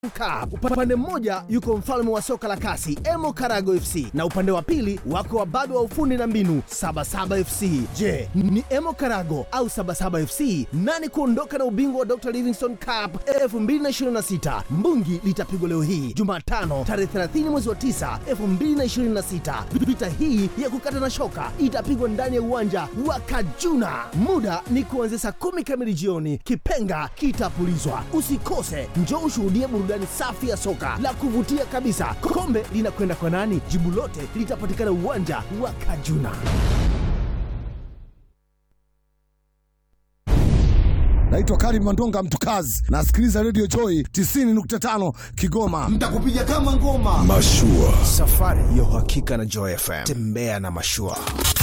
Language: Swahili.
Cup. Upande mmoja yuko mfalme wa soka la kasi Emo Karago FC na upande wa pili wako wababe wa ufundi na mbinu Sabasaba FC. Je, ni Emo Karago au Sabasaba FC nani kuondoka na ubingwa wa Dr. Livingstone Cup 2026? Mbungi litapigwa leo hii Jumatano tarehe 30 mwezi wa 9 2026. Vita hii ya kukata na shoka itapigwa ndani ya uwanja wa Kajuna. Muda ni kuanzia saa kumi kamili jioni. Kipenga kitapulizwa. Usikose, njoo ushuhudie burudani safi ya soka la kuvutia kabisa. Kombe linakwenda kwa nani? Jibu lote litapatikana uwanja wa Kajuna. Naitwa Karim Mandonga Mtukazi, nasikiliza Radio Joy 90.5 Kigoma. Mtakupiga kama ngoma. Mashua. Safari ya uhakika na Joy FM. Tembea na mashua.